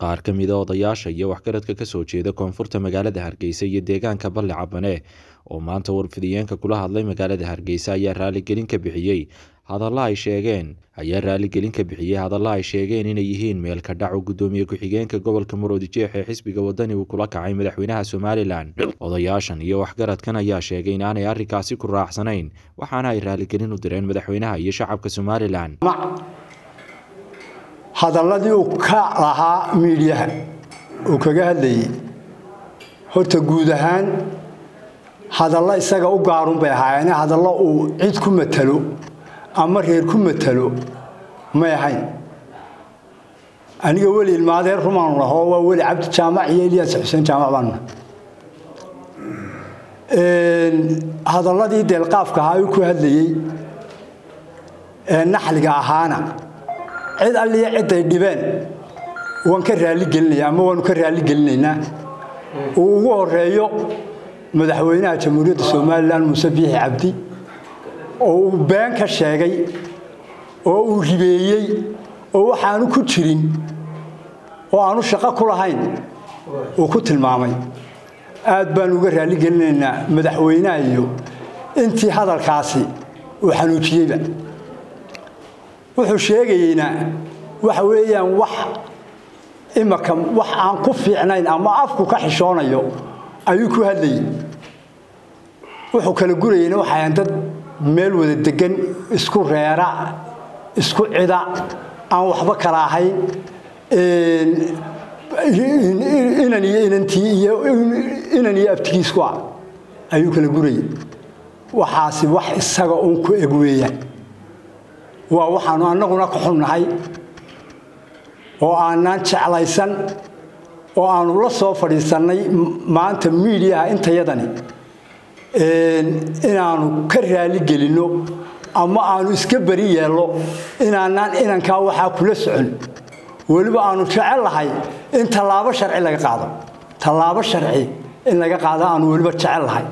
qaar ka mida odayaasha iyo waxgaradka ka soo jeeda koonfurta magaalada hargeysa iyo deegaanka balle cabane oo maanta warfidiyeenka kula hadlay magaalada hargeysa ayaa raaligelin ka bixiyey hadalla ay sheegeen ayaa raaligelin ka bixiyey hadalla ay sheegeen inay yihiin meelka dhac oo guddoomiye ku-xigeenka gobolka maroodijeex ee xisbiga wadani uu kula kacay madaxweynaha somalilan odayaashan iyo waxgaradkan ayaa sheegay in aanay arrinkaasi ku raacsanayn waxaana ay raaligelin u direen madaxweynaha iyo shacabka somalilan hadalladii uu ka lahaa miidhiyaha uu kaga hadlayay horta guud ahaan hadallo isaga u gaarun bay ahaayeen hadallo uu cid ku matalo ama reer ku matalo may ahayn aniga weli ilmaadeer rumaanu lahoo waa weli cabdi jaamac iyo eliyas xuseen jaamac baanna hadalladii deelqaafka ahaa uu ku hadlayey ee naxliga ahaana cid alliya ciday dhibeen waan ka raaligelinaya ama waanu ka raaligelinaynaa uu ugu horeeyo madaxweynaha jamhuuriyadda somalilan muuse biixi cabdi oo uu been ka sheegay oo uu ribeeyey oo waxaanu ku jirin oo aanu shaqo ku lahayn uu ku tilmaamay aad baanu uga raaligelinaynaa madaxweynaha iyo intii hadalkaasi uu xanuujiyeyba wuxuu sheegayeyna waxa weeyaan wax imaka wax aan ku fiicnayn ama afku ka xishoonayo ayuu ku hadlayay wuxuu kala gurayeyna waxayan dad meel wada degan isku reera isku cida aan waxba kala ahayn inan iyo inantii iyo inan iyo abtigiisku ah ayuu kala gurayay waxaasi wax isaga uun ku eg weeyaan waa waxaanu annaguna ka xunnahay oo aanaan jeclaysan oo aanu la soo fadhiisannay maanta miidiyaha intayadani inaanu ka raaligelinno ama aanu iska beri yeelno inaanaan inankaa waxaa kula socon weliba aanu jecel lahay in tallaabo sharci laga qaado tallaabo sharci in laga qaado aanu weliba jecel lahay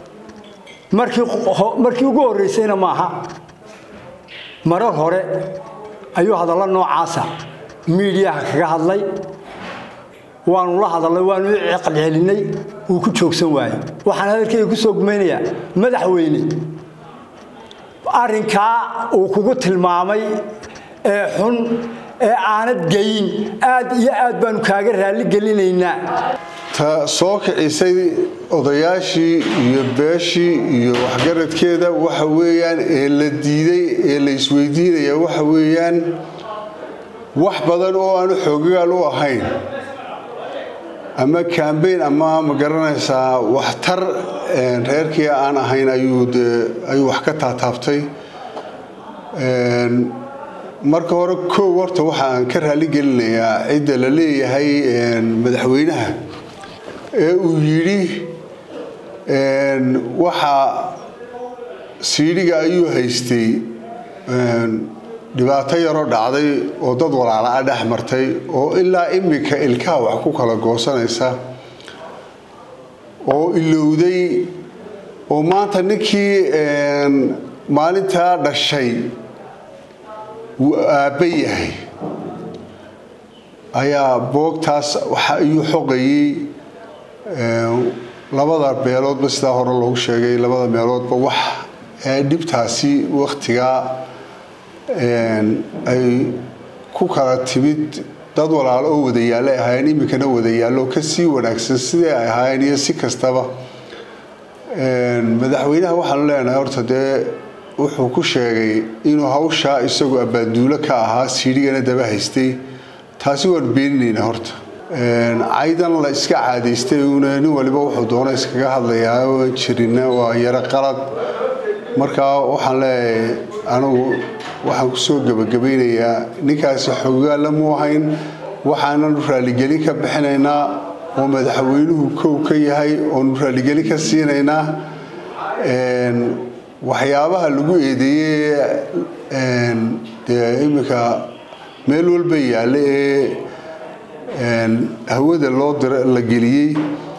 markii ugu horraysayna maaha marar hore ayuu hadallo noocaasa miidiyaha kaga hadlay waanu la hadalnay waanu u ceqalcelinay wuu ku joogsan waayey waxaan hadalkeyga ku soo gumaynayaa madaxweyne arrinkaa uu kugu tilmaamay ee xun ee aanad geyin aad iyo aad baanu kaaga raalligelinaynaa ta soo kicisay odayaashii iyo beeshii iyo waxgaradkeeda waxa weeyaan ee la diiday ee la isweydiinaya waxa weeyaan wax badan oo aanu xoogayaal u ahayn ama kambayn ama ma garanaysaa waxtar reerkii aan ahayn ayuu wax ka taataabtay marka hore koow horta waxaan ka raaligelinayaa cidda la leeyahay madaxweynaha ee uu yidhi waxa siidhiga ayuu haystay dhibaato yaroo dhacday oo dad walaala-a dhex martay oo ilaa iminka ilkaha wax ku kala goosanaysa oo ilowday oo maanta ninkii maalintaa dhashay wuu aabba yahay ayaa boogtaas waxa ayuu xoqayey labada meeloodba sidaa hore loogu sheegay labada meeloodba wax dhibtaasi wakhtigaa ay ku kala timid dad walaalo oo wadayaalo ay ahaayeen iminkana wadayaallo ka sii wanaagsan sidii ay ahaayeen iyo si kastaba madaxweynaha waxaanu leenahay horta dee wuxuu ku sheegay inuu hawshaa isagu abaaduulo ka ahaa siidhigana daba haystay taasi waanu beeninaynaa horta caydan la iska caadaystay una nin waliba wuxuu doona iskaga hadlayaa oo jirina waa yaro qalad markaa waxaan leeyahay anigu waxaan kusoo gebagabaynayaa ninkaasi xogaalla mu ahayn waxaananu raaligelin ka bixinaynaa oo madaxweynuhu kow ka yahay oonu raaligelin ka siinaynaa waxyaabaha lagu eedeeyey dee iminka meel walba yaalla ee hawada loo la geliyey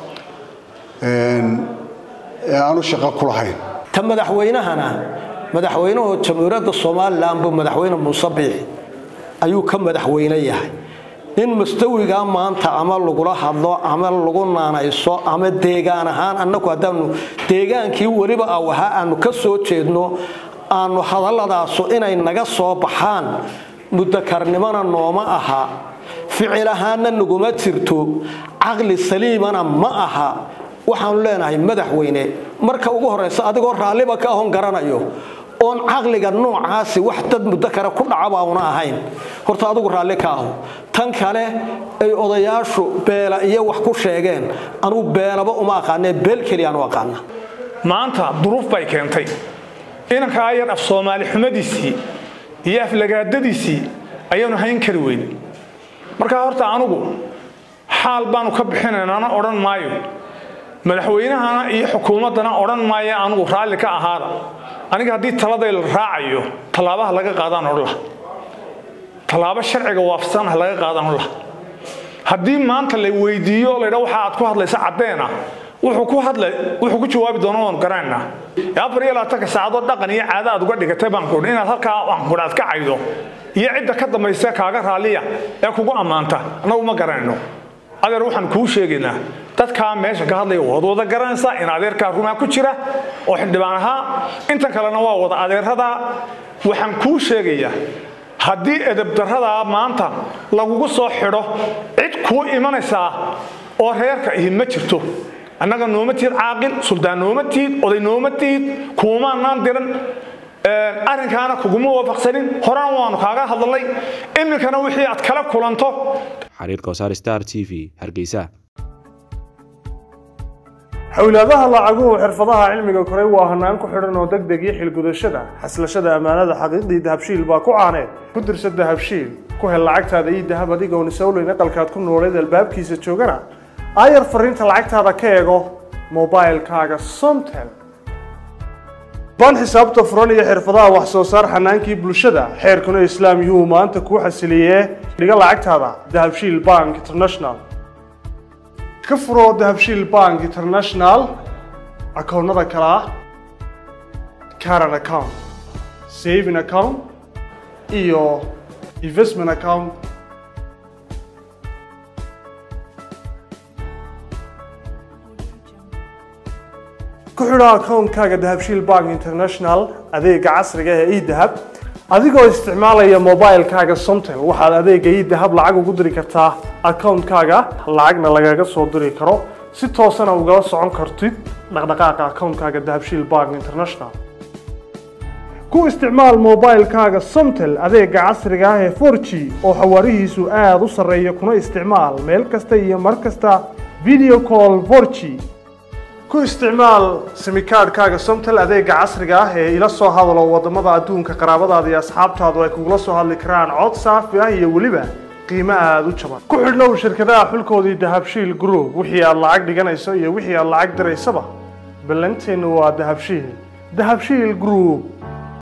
ee aanu shaqo ku lahayn ta madaxweynahana madaxweynuhu jamhuuriyadda somalilan buu madaxweyne muuse biixi ayuu ka madaxweyne yahay in mustawigaa maanta ama lagula hadlo ama lagu naanayso ama deegaan ahaan annagu haddaanu deegaankii weliba awaha aanu ka soo jeedno aanu hadalladaasu inay naga soo baxaan mudakarnimona nooma aha ficil ahaanna naguma jirto caqli saliimana ma aha waxaanu leenahay madaxweyne marka ugu horeysa adigoo raalliba ka ahon garanayo oon caqliga noocaasi wax dad muddo kale ku dhacaba una ahayn horta adigu raalli ka aho tan kale ay odayaashu beela iyo wax ku sheegeen anugu beelaba uma aqaanee beel keliyaanu aqaana maanta duruuf bay keentay inankaa yar af soomaali xumadiisii iyo aflagaadadiisii ayaanu hayn kari weyn markaa horta anugu xaal baanu ka bixinaynana odhan maayo madaxweynahana iyo xukuumaddana odhan maayo anugu raalli ka ahaada aniga haddii taladay la raacayo tallaabaha laga qaadaan odhan laha tallaabo sharciga waafsan ah laga qaadaan odhan laha haddii maanta la weydiiyo laydha waxa aad ku hadlaysa caddeena wuxuu ku hadlay wuxuu ku jawaabi doona waanu garanaynaa afar iyo labaatanka saacadood dhaqan iyo caado aad uga dhigatay baan kuhi inaad halkaa waan kuhi aad ka caydo iyo cidda ka dambaysa kaaga raalliya ee kugu ammaanta annagu ma garanayno adeer waxaan kuu sheegaynaa dadkaa meesha ka hadlaya waad wada garanaysaa in adeerkaa rumaa ku jira oo xildhibaan ahaa intan kalena waa wada adeeradaa waxaan kuu sheegayaa haddii edebdaradaa maanta lagugu soo xidho cid kuu imanaysaa oo reerka ihi ma jirto annaga nooma tiid caaqil suldaan nooma tiid oday nooma tiid kuumaanaan diran arrinkaana kuguma waafaqsanin horena waanu kaaga hadlalay iminkana wixii aad kala kulanto xariirka wasaar star t v hargeysa xowlaadaha lacaguhu xirfadaha cilmiga koray waa hanaan ku xidhan oo deg deg iyo xilgudashada xaslashada ammaanada xaqiiqdii dahabshiil baa ku caaneed ku dirsa dahabshiil ku hel lacagtaada iyo dahab adigoon isowleyn aqalkaad ku nooleed albaabkiisa joogana aayar fariinta lacagtaada ka eego mobilkaaga somtel baan xisaabta furan iyo xirfadaha wax soo saar xanaankii bulshada xeerkuna islaam yuu maanta kuu xasiliyee dhiga lacagtaada dahabshiil bank international ka furo dahabshiil bank international akoonnada kale ah caran account saving account iyo investment account ku xidho akoonkaaga dahabshiil bank international adeega casriga ee edahab adigoo isticmaalaya mobilkaaga somtel waxaad adeega edahab lacag ugu diri kartaa akoonkaaga lacagna lagaga soo diri karo si toosana ugala socon kartid dhaqdhaqaaqa akoonkaaga dahabshiil bank international ku isticmaal mobilkaaga somtel adeega casriga ah ee 4g oo xawaarihiisu aada u sarreeya kuna isticmaal meel kasta iyo mar kasta video call 4g ku isticmaal simikaadhkaaga somtel adeega casriga ah ee ila soo hadalo wadamada adduunka qaraabadaada iyo asxaabtaadu ay kugula soo hadli karaan cod saafi ah iyo weliba qiimo aada u jaban ku xidhnow shirkadaha xulkoodii dahabshiil group wixii aad lacag dhiganayso iyo wixii aad lacag diraysaba ballanteennu waa dahabshiil dahabshiil group